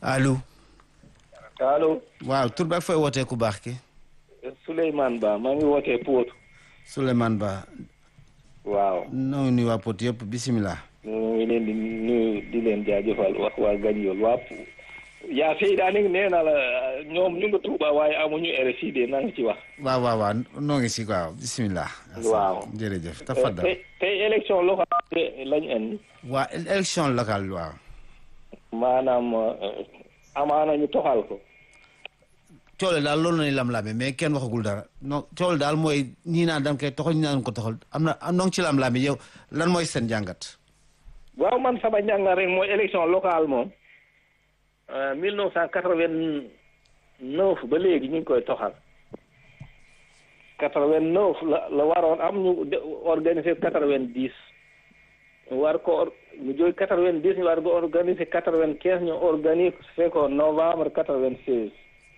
allo. allo. waaw tur beeg fooy wootee ku baax ki. Souleymane Ba maa ngi wootee Pout. Souleymane Ba. waaw. noo ngi nuyu waa Pout yëpp bisimilah. ñu ngi leen di nuyu di leen jaajëfal wax waa Gagnol waa yaa Seyda ni nee na la ñoom ñu ngi Touba waaye amuñu RFI de na nga ci wax. waaw waaw waaw noo ngi si waaw bisimilah. waaw jërëjëf tafadal. tey tey élection locale lañu indi. waa élection locale waaw. maanaam amaana ñu toxal ko. coole daal loolu la ñuy lam-lame mais kenn waxagul dara non coole daal mooy ñii naan dam koy toxal ñii naan ko toxal am na am noo ngi ci lam-lame yow lan mooy seen jàngat. waaw man sama njàngat rek mooy élection locale moom. mille neuf cent quatre-vingt-neuf ba léegi ñu ngi koy toxal. quatre-vingt-neuf la la waroon am ñu organiser quatre-vingt-dix. war ko ñu jóge quatre-vingt-dix ñu war ko organiser quatre-vingt-quinze ñu organiser ko novembre quatre-vingt-seize.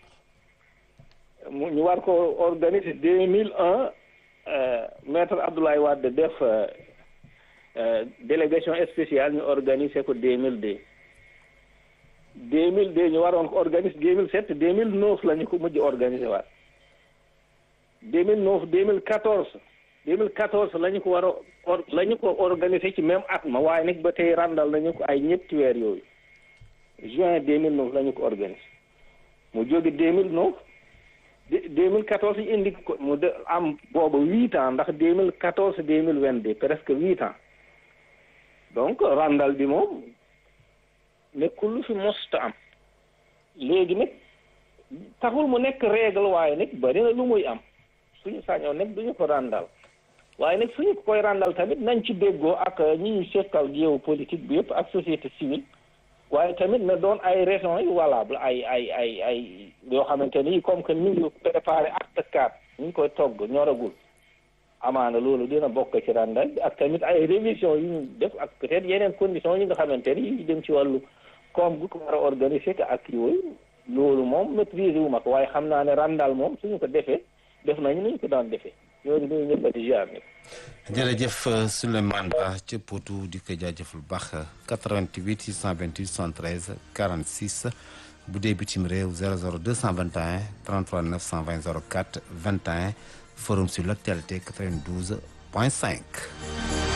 mu ñu war ko organiser deux mille un maître Abdoulaye Wade def délégation spéciale ñu organiser ko deux mille deux. deux mille deux ñu waroon ko organiser deux mille sept deux mille neuf la ñu ko mujj organiser waat deux mille neuf deux mille quatorze deux mille quatorze la ñu ko war a or la ñu ko organiser ci même at ma waaye nag ba tey randal nañu ko ay ñetti weer yooyu juin deux mille neuf la ñu ko organiser mu jóge deux mille neuf deux mille quatorze ñu indi ko mu de am boobu huit ans ndax deux mille quatorze deux mille vingt deux presque huit ans donc randal bi moom nekkul lu fi mosta am léegi nag taxul mu nekk règle waaye nag bari na lu muy am suñu sañoon nag duñu ko ràndal waaye nag suñu koy ràndal tamit nañ ci déggoo ak ñi ñu sekkal géopolitique bi yëpp ak société civile waaye tamit na doon ay raisons yu valable ay ay ay ay yoo xamante ni comme que ñu ngi préparé acte quatre ñu ngi koy togg ñoragul amaana loolu dina bokk ci ràndal bi ak tamit ay révision yu ñu def ak peut-être yeneen conditions yi nga xamante ni yu dem ci wàllu comme bu ko war a organiser que ak yooyu loolu moom maîtriser wu ma ko waaye xam naa ne randal moom suñu ko defee def nañu ni ñu ko daan defee ñooñu ñooñu ñëpp a di ziar jërëjëf Souleymane Ba ca Potou di ko jaajëfal baax 88 628 73 46 bu dee bitim réew 00 221 33 920 04 21 forum sur l'actualité 92 point 5.